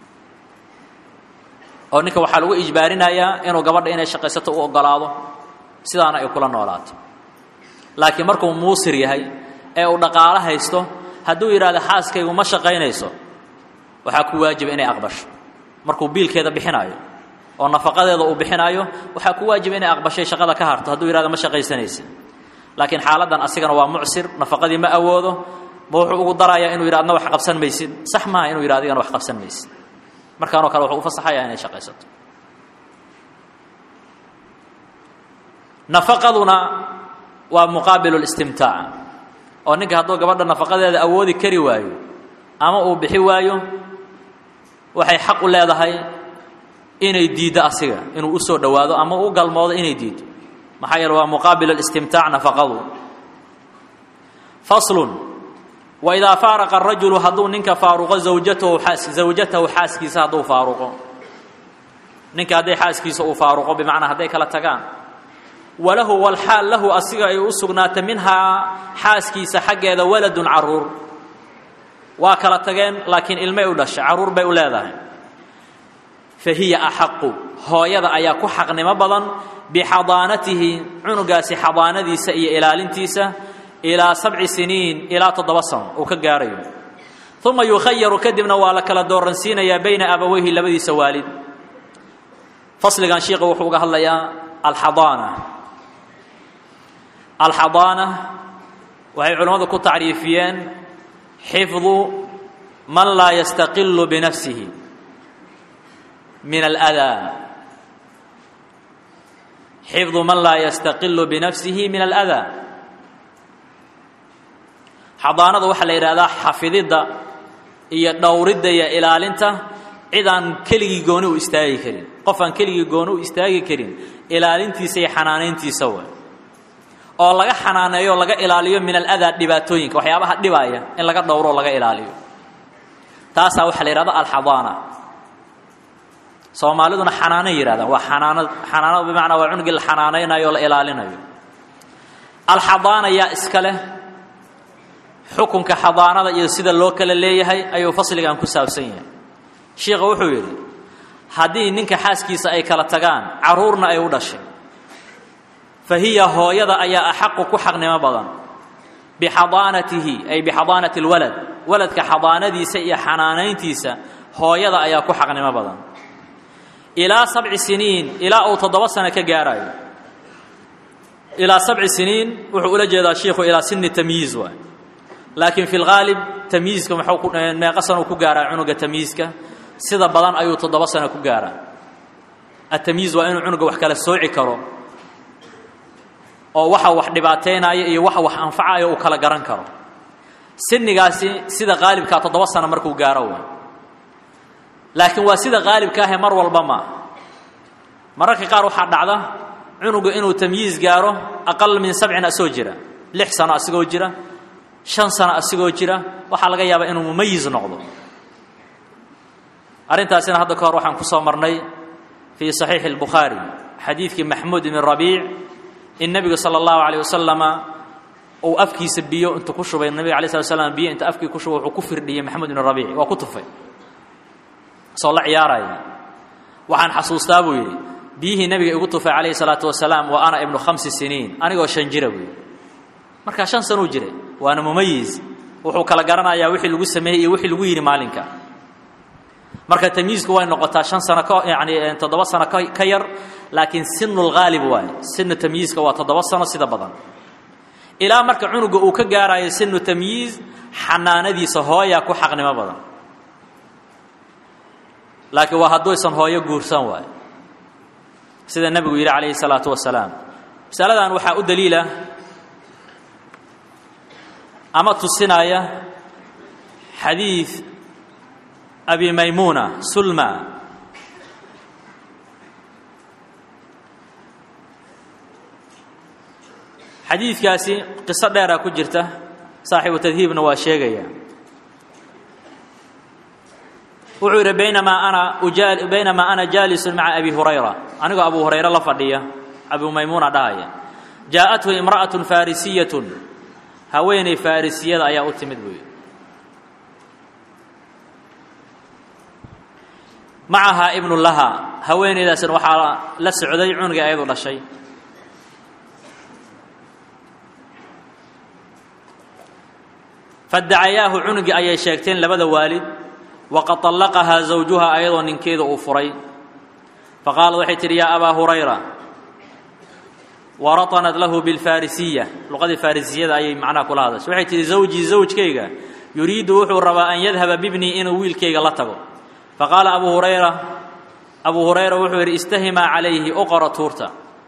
oo ninka waxaa lagu ijbaarinayaa inuu gabadha inay shaqaysato u ogolaado sidaana ay kula noolaato laakiin markuu muusir yahay ee uu dhaqaalo haysto hadduu yidhahdo xaaskaygu ma shaqaynayso waxaa ku waajiba inay aqbasho markuu biilkeeda bixinaayo oo nafaqadeeda uu bixinaayo waxaa ku waajiba inay aqbashay shaqada ka harto hadduu yidhahdo ma shaqaysanaysa laakiin xaaladdan asigana waa mucsir nafaqadii ma awoodo ma wuxuu ugu darayaa inuu yidha adna wax qabsan maysid sax maaha inuu yidha adigana wax qabsan maysid markaanoo kale wuxuu u fasaxayaa inay shaqaysato nafaqaduna waa muqaabilu listimtaac oo ninka hadduu gabadha nafaqadeeda awoodi kari waayo ama uu bixi waayo waxay xaq u leedahay inay diiddo asiga inuu u soo dhowaado ama u galmoodo inay diiddo maxaa yeele waa muqaabil اlistimtaac nafaqadu faslun waidaa faaraqa arajulu hadduu ninka faaruqo zawjatahu zawjatahu xaaskiisa hadduu faaruqo ninka hadday xaaskiisa uu faaruqo bimacnaa hadday kala tagaan walahu walxaal lahu asiga ay u sugnaata minhaa xaaskiisa xaggeeda waladun caruur waa kala tageen laakiin ilmay u dhashay carruur bay u leedahay fa hiya axaqu hooyada ayaa ku xaqnimo badan bixadaanatihi cunugaasi xadaanadiisa iyo ilaalintiisa ilaa sabci siniin ilaa toddoba sano uu ka gaarayo uma yukhayaru kadibna waa la kala dooransiinayaa bayna abaweyhi labadiisa waalid fasligan shiikha wuxuu uga hadlayaa alxadaana alxadaana waxay culimmadu ku tacriifiyeen xifdu man laa yastaqilu binafsihi min aladaa xifdu man laa yastaqilu binafsihi min aladaa xadaanada waxaa la yidhahdaa xafididda iyo dhowridda iyo ilaalinta cid aan keligii gooni u istaagi karin qof aan keligii gooni u istaagi karin ilaalintiisa iyo xanaanayntiisa way oo laga xanaaneeyo laga ilaaliyo min aladaa dhibaatooyinka waxyaabaha dhibaaya in laga dhowro o laga ilaaliyo taasaa waxaa la yidhahda alxadaana soomaaliduna xanaanay yidhahdaan waa xanaanad xanaanad bimacnaa waa cunugii la xanaanaynayo o la ilaalinayo alxadaana yaa iska leh xukunka xadaanada iyo sida loo kala leeyahay ayuu fasligan ku saabsan yahay shiikha wuxuu yidhi haddii ninka xaaskiisa ay kala tagaan carruurna ay u dhashay fa hiya hooyada ayaa axaqu ku xaqnimo badan bixadaanatihi ay bixadaanati alwalad waladka xadaanadiisa iyo xanaanayntiisa hooyada ayaa ku xaqnimo badan ilaa sabci siniin ilaa uu toddoba sano ka gaarayo ilaa sabci siniin wuxuu ula jeedaa shiikhu ilaa sini tamyiiz waay laakiin fi lgaalib tamyiizka muxuu ku meeqa sano ku gaaraa cunuga tamyiizka sida badan ayuu toddoba sano ku gaaraa atamyiiz waa inuu cunuga wax kala sooci karo oo waxa wax dhibaataynaya iyo waxa wax anfacayo uu kala garan karo sinigaasi sida qaalibkaa toddoba sano markuu gaaro way laakiin waa sida qaalibka ahe mar walba maa mararka qaar waxaa dhacda cunuga inuu tamyiiz gaaro aqal min sabcin asoo jira lix sano asigoo jira shan sano asigoo jira waxaa laga yaabaa inuu mumayiz noqdo arrintaasina hadda ka hor waxaan ku soo marnay fii saxiixi اlbukhaari xadiidkii maxmuud ibn rabiic in nebigu sala allahu alayh wasalama uu afkiisa biyo intuu ku shubay nabiga alay slat slam biyo inta afkii ku shubay wuxuu ku firdhiyey maxamuud ibn rabiic waa ku tufay soo la ciyaaraya waxaan xasuustaa buu yidhi biyihii nebiga igu tufay calayhi salaatu wasalaam wa ana ibnu khamsi siniin anigoo shan jira buu yidhi markaa shan sanuu jiray waana mumayiz wuxuu kala garanayaa wixii lagu sameeyey iyo wixii lagu yidhi maalinka marka tamyiizku way noqotaa shan sano ka yani toddoba sano ka yar laakiin sinu lghaalib waay sinu tamyiizka waa toddoba sano sida badan ilaa marka cunuga uu ka gaarayo sinu tamyiiz xanaanadiisa hooyaa ku xaqnimo badan laakiin waa hadduusan hooyo guursan waay sida nebigu yidhi calayhi salaatu wasalaam masaladan waxaa u daliila ama tusinaya xadiid abi maymuuna sulma xadiidkaasi qiso dheeraa ku jirta saaxibu tadhiibna waa sheegaya wuxuu yidhi baynamaa ana baynamaa ana jaalisun maca abi hurayra anigoo abu hurayre la fadhiya abu maymuuna dhahaya jaa'athu imra'atun faarisiyatun haweeney faarisiyada ayaa u timid buu yidhi macahaa ibnu laha haweeneydaasina waxaa la socday cunugii ayadu dhashay fadacayaahu cunugii ayay sheegteen labada waalid waqad طallaqahaa zawjuha ayadoo ninkeeda uu furay faqaalad waxay tidhi yaa abaa hurayra waraطanat lahu biاlfarisiya luqadii faarisiyada ayay macnaha kula hadashay waxay tihi zawjii zawjkayga yuriidu wuxuu rabaa an yadhaba bibnii inuu wiilkayga la tago faqaala abu hurayra abu hurayra wuxuu yidhi istahimaa calayhi uqora tuurta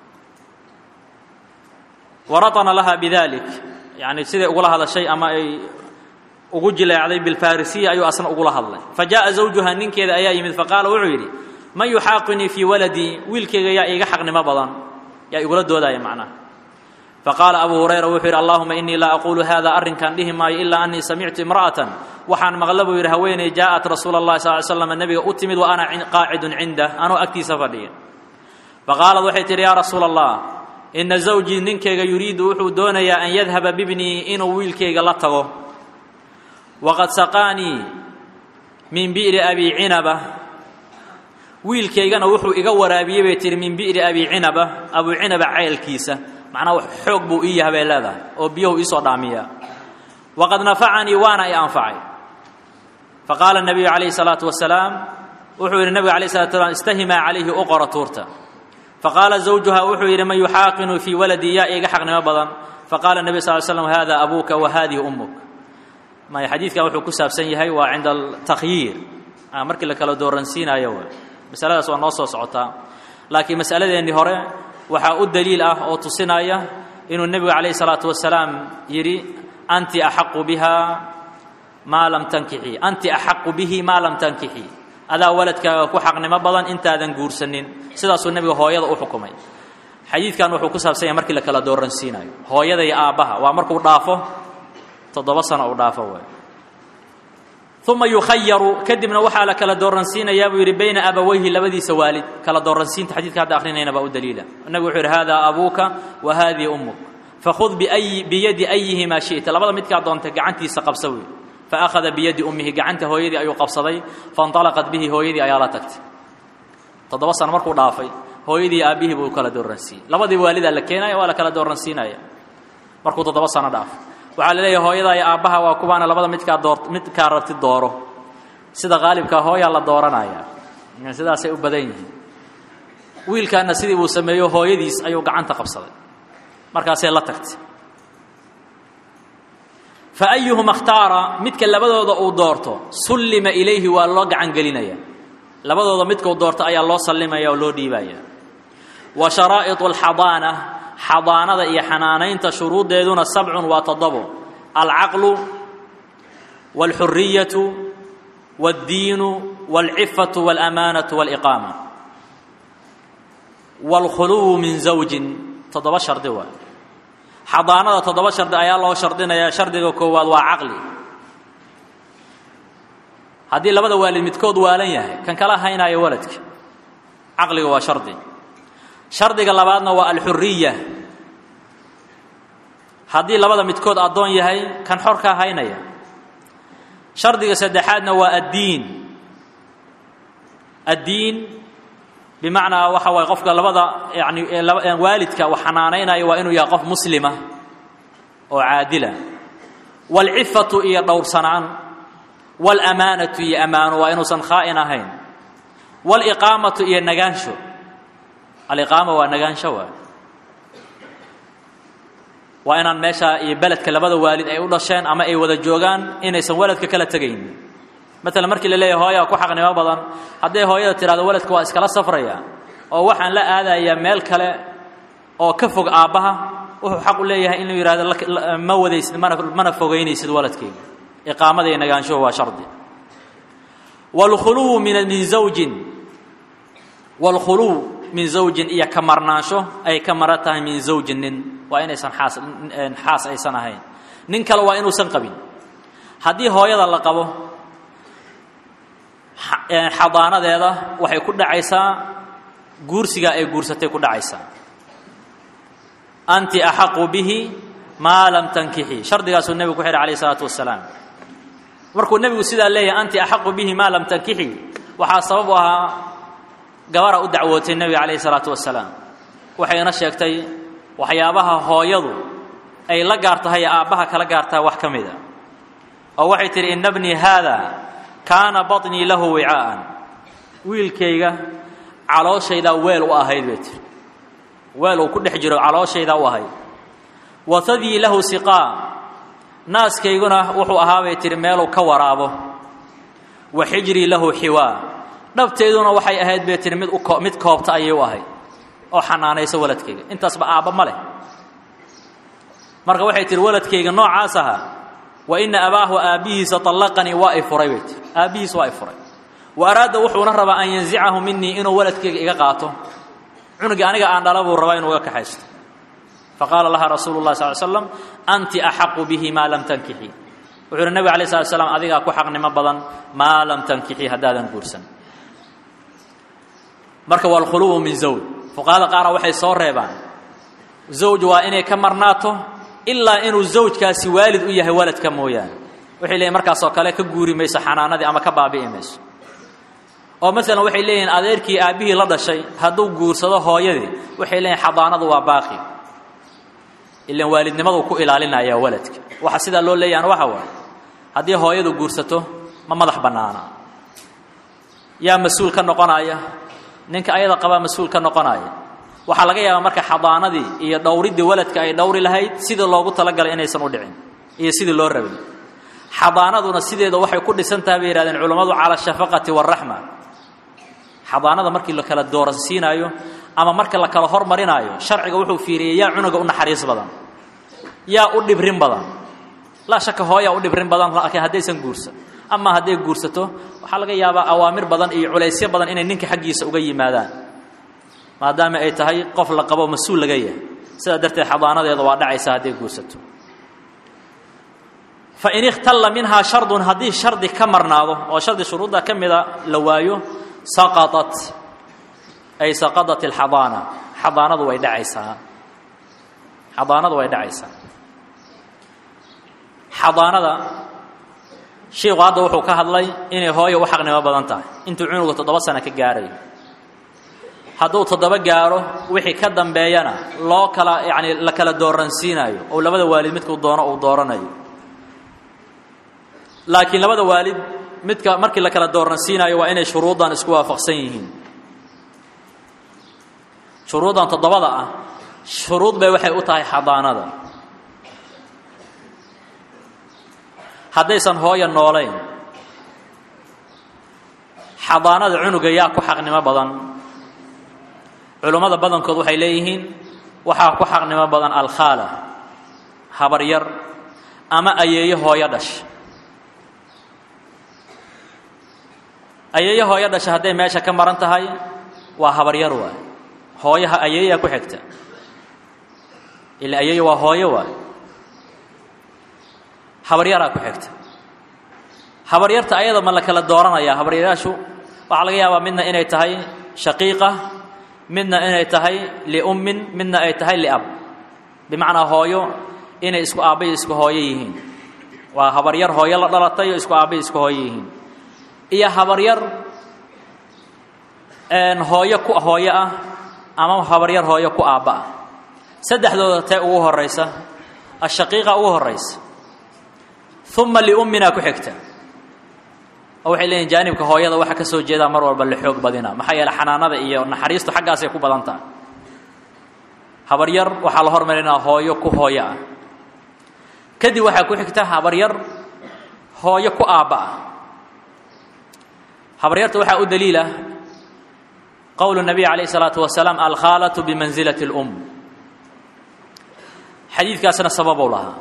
waraطana laha bidalik yani siday ugula hadashay ama ay ugu jileecday bilfarisiya ayuu asna ugula hadlay fa jaءa zawjuha ninkeeda ayaa yimid faqaala wuxuu yidhi man yuxaaqinii fii waladii wiilkayga yaa iiga xaqnimo badan yaa igula doodaya macnaha faqaala abu hurayra wuxuu yidhi allahuma inii laa aquulu hada arrinkan dhihi maayo ilaa anii samictu imra'atan waxaan maqla buu yidhi haweeney jaa'at rasuula اllahi sal ly slam nebiga u timid wa ana qaacidun cindah anoo agtiisa fadhiya faqaalad waxay tidhi yaa rasuula allah ina zawjii ninkayga yuriidu wuxuu doonayaa an yadhaba bibnii inuu wiilkayga la tago waqad saqaanii min bi'ri abi cinaba wiilkaygana wuxuu iga waraabiyey bay tihi min bi'ri abi cinaba abuu cinaba ceelkiisa macnaa xoog buu ii yahay bay leedahay oo biyuhu iisoo dhaamiyaa waqad nafacanii waana i anfacay faqaala nabiyu calayhi salaatu wasalaam wuxuu yidhi nabiga alayh salatu slam istahimaa calayhi u qora tuurta faqaala zawjuha wuxuu yidhi man yuxaaqinu fii waladii yaa iiga xaqnimo badan faqaala nebi sal l slam hada abuuka wa hadihi ummuk maya xadiidkan wuxuu ku saabsan yahay waa cinda altakhyiir markii la kala dooransiinaayo w masaladaas waa noo soo socotaa laakiin masaladeennii hore waxaa u daliil ah oo tusinaya inuu nebigu calayhi salaatu wasalaam yidhi anti axaqu biha maa lam tankixii anti axaqu bihi maa lam tankixii adaa waladkaaga ku xaqnimo badan intaadan guursanin sidaasuu nebiga hooyada u xukumay xadiidkan wuxuu ku saabsan yahay markii la kala dooransiinayo hooyada iyo aabbaha waa markuu dhaafo toddoba sano uu dhaafo waay uma yukhayaru kadibna waxaa la kala dooransiinayaa buu yidhi bayna abawayhi labadiisa waalid kala dooransiinta xadidka hadda akrinayna baa u daliila nabigu wuxuu yidhi hada abuuka wa hadihi ummuk fakhud biyadi ayihimaa shi'ta labada midkaa doonta gacantiisa qabsa wey faakhada biyadi ummihi gacanta hooyadii ayuu qabsaday fainطalaqat bihi hooyadii ayaa la tagtay toddoba sano markuu dhaafay hooyadii aabbihii buu kala dooransiiyey labadii waalidaa la keenaya waa la kala dooransiinaya markuu toddoba sano dhaafay waxaa la leeyahay hooyadaa iyo aabbaha waa kuwaana labada midkaa door midkaa rabti dooro sida qaalibkaa hooyaa la dooranaya sidaasay u badan yihiin wiilkaana sidii buu sameeyo hooyadiis ayuu gacanta qabsaday markaasay la tagtay fa ayuhuma اkhtaara midka labadooda uu doorto sullima ilayhi waa loo gacan gelinaya labadooda midkuu doorto ayaa loo sallimaya oo loo dhiibaya wa sharaa'iطu اlxadaana xadaanada iyo xanaanaynta shuruuddeeduna sabcun waa toddobo alcaqlu wاlxuriyatu wاddiinu wاlcifatu wاlamaanatu wاliqaama wاlkhuluwu min zawjin toddoba shardi waa xadaanada toddoba shardi ayaa loo shardinayaa shardiga koowaad waa caqli haddii labada waalid midkood waalan yahay kan kala haynaayo waladka caqliga waa shardi shardiga labaadna waa alxuriya haddii labada midkood addoon yahay kan xorkaa haynaya shardiga saddexaadna waa addiin addiin bimacnaa waxa waye qofka labada yani waalidka wax xanaanaynaya waa inuu yahay qof muslima oo caadila waalcifatu iyo dhowrsanaan waalamaanatu iyo ammaano waa inuusan khaa'in ahayn waaliqaamatu iyo nagaansho aliqaama waa nagaansho waa waa inaan meesha iyo beledka labada waalid ay u dhasheen ama ay wada joogaan inaysan waladka kala tegaynin maalan markii la leeyahay hooyaa ku xaqnimo badan hadday hooyada tidhahdo waladka waa iskala safraya oo waxaan la aadayaa meel kale oo ka fog aabbaha wuxuu xaq u leeyahay inuu yidhahdo ma wadaysid mana mana fogaynaysid waladkayga iqaamada iyo nagaanshuhu waa shardi waalkhuluwu min min zawjin waalkhuluw min zawjin iyo ka marnaansho ay ka mara tahay min zawjin nin waa inaysan xaas xaas aysan ahayn nin kale waa inuusan qabin haddii hooyada la qabo xadaanadeeda waxay ku dhacaysaa guursigaa ay guursatay ku dhacaysaa anti axaqu bihi maa lam tankixii shardigaasuu nebigu ku xidhay alayh isalaatu wasalaam markuu nebigu sidaa leeyahay anti axaqu bihi maa lam tankixii waxaa sabab u ahaa gabara u dacwootay nebiga calayh isalaatu wasalaam waxayna sheegtay waxyaabaha hooyadu ay la gaar tahay aabbaha kala gaar tahay wax ka mida oo waxay tidhi ina bnii haada kaana baطnii lahu wicaa'an wiilkayga calooshaydaa weel u ahayd bay tiri weel uu ku dhex jiro calooshaydaa u ahayd watadii lahu siqaa naaskayguna wuxuu ahaa bay tihi meeluu ka waraabo wa xijrii lahu xiwaa dhabteeduna waxay ahayd bay tihi mid u mid koobta ayay u ahayd oo xanaanayso waladkayga intaasba aabba ma leh marka waxay tihi waladkayga noocaas ahaa wa ina abaahu aabbihiisa طallaqanii waa i furay bay tii aabbihiis waa i furay wa araada wuxuuna rabaa an yanzicahu minii inuu waladkayga iga qaato cunugii aniga aan dhala buu rabaa inuu uga kaxaysto faqaala laha rasuulu llahi sal slam anti axaqu bihi maa lam tankixi wuxuu uhi nebig alay slat slam adigaa ku xaqnimo badan maa lam tankixi haddaadan guursan marka waa alkhuluwu min zawj fuqahada qaara waxay soo reebaan zawj waa inay ka marnaato ilaa inuu zawjkaasi waalid u yahay waladka mooyaane waxay leeyihin markaasoo kale ka guuri mayso xanaanadii ama ka baabi'i mayso oo masalan waxay leeyihiin adeerkii aabbihii la dhashay hadduu guursado hooyadii waxay leeyihin xadaanadu waa baaqi ilan waalidnimaduu ku ilaalinaya waladka waxa sidaa loo leeyahana waxa waaye haddii hooyadu guursato ma madax bannaana yaa mas-uul ka noqonaya ninka ayada qabaa mas-uul ka noqonaya waxaa laga yaabaa marka xadaanadii iyo dhowriddii waladka ay dhowri lahayd sidii loogu talagalay inaysan u dhicin iyo sidii loo rabay xadaanaduna sideeda waxay ku dhisan tahay bay yihahdeen culammadu cala ashafaqati waaraxma xadaanada markii la kala dooransiinaayo ama marka la kala hormarinaayo sharciga wuxuu fiiriyey yaa cunuga u naxariis badan yaa u dhibrin badan laa shaka hooyaa u dhibrin badan laakiin haddaysan guursan ama hadday guursato waxaa laga yaabaa awaamir badan iyo culaysyo badan inay ninka xaggiisa uga yimaadaan maadaama ay tahay qof la qabo mas-uul laga yahay sidaa darteed xadaanadeeda waa dhacaysa hadday guursato fain ikhtalla minhaa shardun haddii shardi ka marnaado oo shardi shuruudda ka mida la waayo saqaطat ay saqadat alxadaana xadaanadu way dhacaysaa xadaanadu way dhacaysaa xadaanada shiiku hadda wuxuu ka hadlay inay hooyo u xaqnimo badan tahay intuu cunuga toddoba sano ka gaarayo hadduu toddoba gaaro wixii ka dambeeyana loo kala yani la kala dooransiinayo oo labada waalid midkuu doono uu dooranayo laakiin labada waalid midka markii la kala dooransiinayo waa inay shuruuddan isku waafaqsan yihiin shuruuddan toddobada ah shuruud bay waxay u tahay xadaanada haddaysan hooya noolayn xadaanada cunuga yaa ku xaqnimo badan culummada badankood waxay leeyihiin waxaa ku xaqnimo badan alkhaala habaryar ama ayeeyo hooyo dhash ayeeyo hooyo dhasha hadday meesha ka maran tahay waa habaryar waay hooyaha ayeeyaa ku xigta ila ayeeyo waa hooyo waay habaryaraa ku xigta habaryarta ayada ma la kala dooranaya habaryayaashu waxaa laga yaabaa midna inay tahay shaqiiqa midna inay tahay liummin midna ay tahay liab bimacnaa hooyo inay isku aabbayo isku hooyo yihiin waa habaryar hooyo la dhalatay oo isku aabbayo isku hooyo yihiin iyo habaryar hooyo ku hooyo ah ama habaryar hooyo ku aabba ah saddexdooda tee ugu horaysa ashaqiiqa ugu horaysa uma liumminaa ku xigta oo waxay leeyihin jaanibka hooyada waxa ka soo jeedaa mar walba la xoog badina maxaa yeele xanaanada iyo naxariistu xaggaasay ku badan tahay habaryar waxaa la hormarinaa hooyo ku hooyo ah kadib waxaa ku xigta habaryar hooyo ku aabba ah habaryarta waxaa u daliila qowlu nabiy calayh isalaatu wasalaam alkhaalatu bimansilati اlum xadiidkaasna sababow lahaa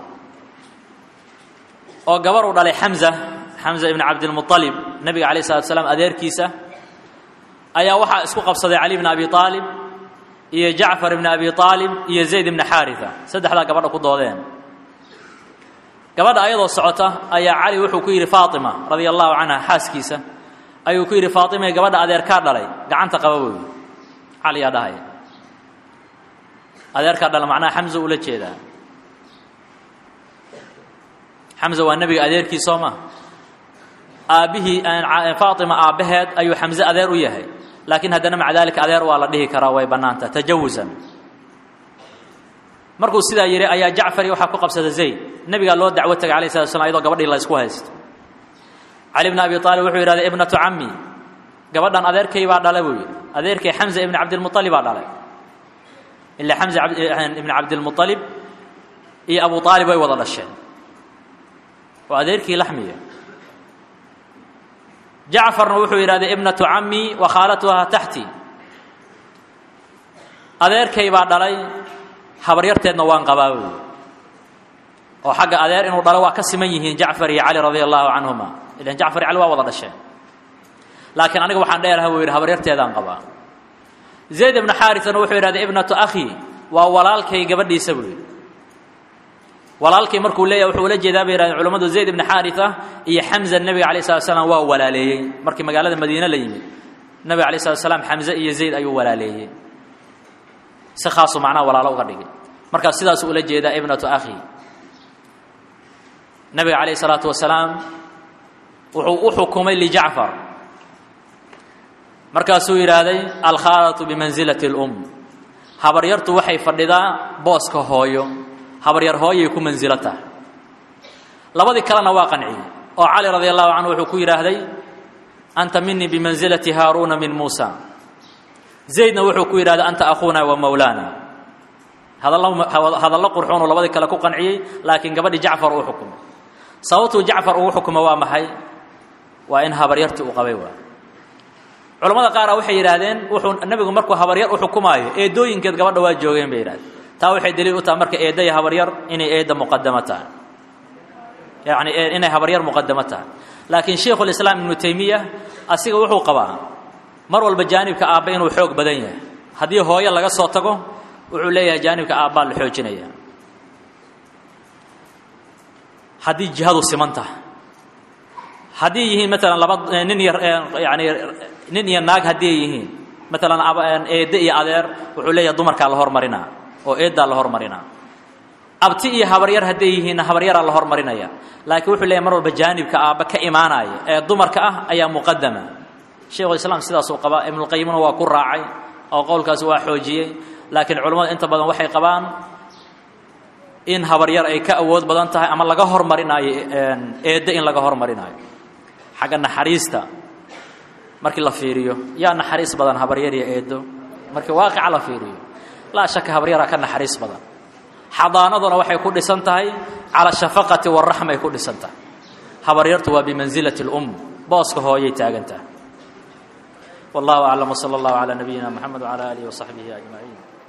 oo gabar uu dhalay xamza xamza ibn cabdilmualib nebiga calayh salatu salaam adeerkiisa ayaa waxaa isku qabsaday cali bn abi aalib iyo jacfar ibn abi aalib iyo zayd ibna xaarisa saddexdaa gabadha ku doodeen gabadha ayadoo socota ayaa cali wuxuu ku yidhi faatima radia allahu canha xaaskiisa ayuu ku yidhi faatimay gabadha adeerkaa dhalay gacanta qaba wey caliyaa dhahaya adeerkaa dhala macnaha xamza ula jeedaa xamza waa nebiga adeerkii soo ma aabbihii faatima aabbaheed ayuu xamse adeer u yahay laakiin haddana maca daalika adeer waa la dhihi karaa way bannaanta tajawusan markuu sidaa yidhi ayaa jacfari waxaa ku qabsada zayd nebigaa loo dacwo tagay alayh slat slam ayadoo gabadhii la ysku haysto cali bn abi aalib wuxuu yidhahday ibnatu cammi gabadhan adeerkay baa dhala buu yidhi adeerkay xamza ibn cabdilmualib baa dhalay ilaa xamza ibn cabdilmualib iyo abu aalib way wada dhasheen waa adeerkii laxmiya jacfarna wuxuu yidhahday ibnatu cammi wa khaalatuhaa taxti adeerkay baa dhalay habaryarteedna waan qabaa buy oo xagga adeer inuu dhalo waa ka siman yihiin jacfar iyo cali radia allahu canhuma ilan jacfar iyo cali waa wada dhasheen laakiin aniga waxaan dheeraha buu yidhi habaryarteedaan qabaa zayd ibnu xaarisana wuxuu yidhahday ibnatu akhi waa walaalkay gabadhiisa buu yidhi walaalkay markuu leeyahy wuxuu ula jeedaa bay yihahdeen culamadu zayd ibni xaarisa iyo xamza nebiga alay slat slam waa walaaleeyey markii magaalada madiine la yimid nebiga alay slat slam xamze iyo zayd ayuu walaaleeyey si khaasu macnaha walaalo uga dhigay markaas sidaasuu ula jeedaa ibnatu akhi nebiga calayh isalaatu wasalaam wuxuu u xukumay lijacfar markaasuu yidhaahday alkhaalatu bimansilati اlum habaryartu waxay fadhidaa booska hooyo habaryar hooyay ku mansilo tahay labadii kalena waa qanciyey oo cali radi allahu canhu wuxuu ku yidhaahday anta minii bimansilati haaruuna min muusa zaydna wuxuu ku yidhahday anta akhuuna wa mawlaana hadallo qurxoonuu labadii kale ku qanciyey laakiin gabadhii jacfar uu xukumay sababtuu jacfar ugu xukumo waa maxay waa in habaryartii uu qabay waa culamada qaara waxay yidhaahdeen wuxuu nebigu markuu habaryar u xukumaayo eedooyinkeed gabadha waa joogeen bay yidhahdeen taa waxay daliil u tahay marka eedda iyo habaryar inay eedda muqadamo tahay yacni inay habaryar muqadamo tahay laakiin shaykhulislaam ibnu taymiya asiga wuxuu qabaa mar walba jaanibka aabba inuu xoog badan yahay haddii hooyo laga soo tago wuxuu leeyahay jaanibka aabbaa la xoojinaya haddii jihadu siman tahay haddii yihiin maalan laba nin iyo yani nin iyo naag haddii ay yihiin maalan eedde iyo adeer wuxuu leeyahay dumarkaa la hormarinaa oo eeddaa la hormarinaa abti iyo habaryar hadday yihiinna habaryaraa la hormarinaya laakiin wuxuu leeyahy mar walba jaanibka aabba ka imaanaya ee dumarka ah ayaa muqadama shaykhulislaam sidaasuu qabaa ibnulqayimna waa ku raacay oo qowlkaasi waa xoojiyey laakiin culammadu inta badan waxay qabaan in habaryar ay ka awood badan tahay ama laga hormarinaayo eedde in laga hormarinaayo xagga naxariista markii la fiiriyo yaa naxariis badan habaryar iyo eeddo markii waaqica la fiiriyo laa shaka habaryaraa ka naxariis badan xadaanaduna waxay ku dhisan tahay cala shafaqati waraxmay ku dhisan tahay habaryartu waa bimansilati اlum booska hooyay taagan tahay wallahu aclam wsala allahu calaa nabiyina moxamed wcala aalihi wasaxbihi ajmaciin